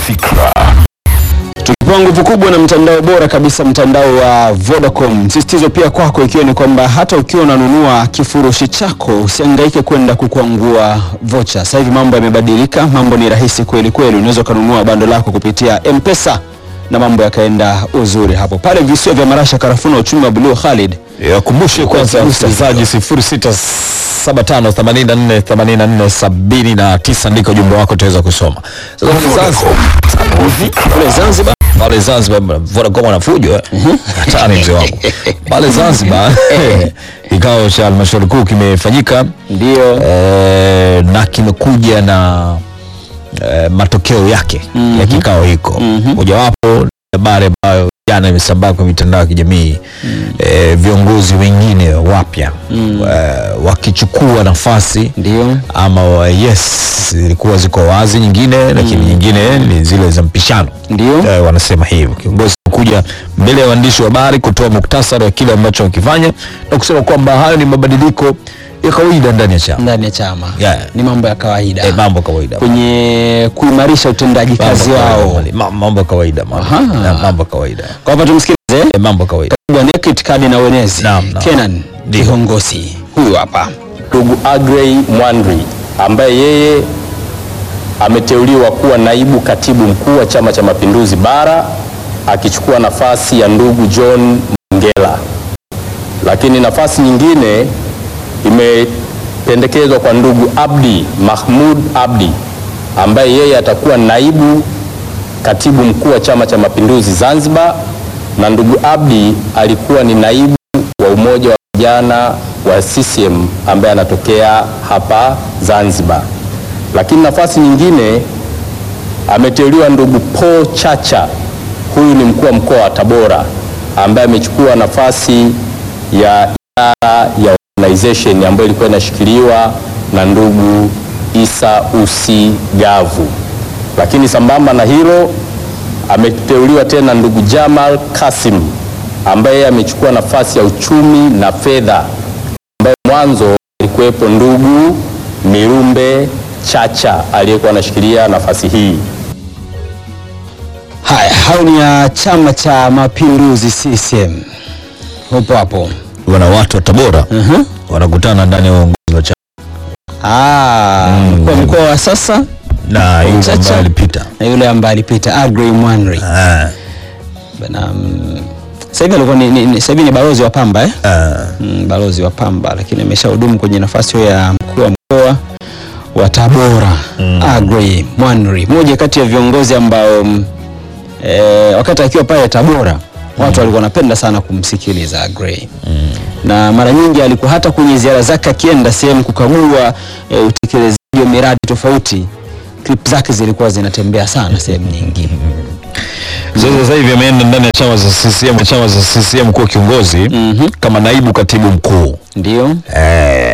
fikra. Tukipewa nguvu kubwa na mtandao bora kabisa, mtandao wa Vodacom. Msisitizo pia kwako ikiwa ni kwamba hata ukiwa unanunua kifurushi chako usihangaike kwenda kukwangua vocha. Sasa hivi mambo yamebadilika, mambo ni rahisi kweli kweli. Unaweza ukanunua bando lako kupitia M-Pesa na mambo yakaenda uzuri hapo pale visiwa vya Marasha, karafuu na uchumi wa buluu. Khalid, Wakumbushe kwanza msikilizaji 0675848479 ndiko ujumbe wako utaweza kusoma. Sasa kule Zanzibar, kule Zanzibar pale Zanzibar Vodacom wanafujo eh? hatari mzee wangu pale Zanzibar kikao cha halmashauri kuu kimefanyika ndio eh, na kimekuja na eh, matokeo yake ya kikao hiko mojawapo ni habari ambayo jana imesambaa kwa mitandao ya kijamii eh, viongozi wengine wapya eh, wakichukua nafasi ndio ama wa- yes zilikuwa ziko wazi nyingine lakini nyingine ni zile za mpishano ndio eh, wanasema hivyo kiongozi kuja mbele ya waandishi wa habari kutoa muktasari wa kile ambacho wakifanya na kusema kwamba hayo ni mabadiliko ya kawaida ndani ya chama ndani ya chama Yeah. ni mambo ya kawaida eh, mambo ya kawaida kwenye kuimarisha utendaji Mambo kazi ya kawaida, wao. Mali. Ma- mambo ya kawaida mambo. Aha. Na mambo ya kawaida Kwa hapa tumsikilize eh, mambo ya kawaida Bwana Ekit Kadi na Wenezi Naam, naam. Kenan Ndio. Kihongosi huyu hapa. ndugu Agrey Mwanri ambaye yeye ameteuliwa kuwa naibu katibu mkuu wa Chama cha Mapinduzi Bara akichukua nafasi ya ndugu John Mongela. Lakini nafasi nyingine imependekezwa kwa ndugu Abdi Mahmud Abdi ambaye yeye atakuwa naibu katibu mkuu wa Chama cha Mapinduzi Zanzibar, na ndugu Abdi alikuwa ni naibu wa umoja wa vijana wa CCM ambaye anatokea hapa Zanzibar. Lakini nafasi nyingine ameteuliwa ndugu Paul Chacha, huyu ni mkuu wa mkoa wa Tabora ambaye amechukua nafasi ya idara ya organization ambayo ilikuwa inashikiliwa na ndugu Isa Usi Gavu. Lakini sambamba na hilo ameteuliwa tena ndugu Jamal Kasim ambaye yeye amechukua nafasi ya uchumi na fedha ambaye mwanzo alikuwepo ndugu Mirumbe Chacha aliyekuwa anashikilia nafasi hii. Haya, hao ni ya Chama cha Mapinduzi CCM. Upo hapo. wana watu wa Tabora Mhm. wanakutana ndani ya uongozi wa chama Ah, mkuu wa mkoa wa sasa na yule Chacha. ambaye alipita na yule ambaye alipita Agrey Mwanri. Ah, Bana mm, sasa hivi alikuwa ni, ni, ni, sasa hivi ni balozi wa Pamba eh? ah. Mm, balozi wa Pamba lakini ameshahudumu kwenye nafasi hiyo ya mkuu wa mkoa wa Tabora mm. Agrey Mwanri, mmoja kati ya viongozi ambao mm, e, wakati akiwa pale Tabora watu walikuwa wanapenda sana kumsikiliza Agrey mm. na mara nyingi alikuwa hata kwenye ziara zake akienda sehemu kukagua e, utekelezaji wa miradi tofauti, clip zake zilikuwa zinatembea sana sehemu nyingi. Sasa sasa hivi ameenda ndani ya chama za CCM, chama za CCM kuwa kiongozi Mhm. kama naibu katibu mkuu Ndio eh,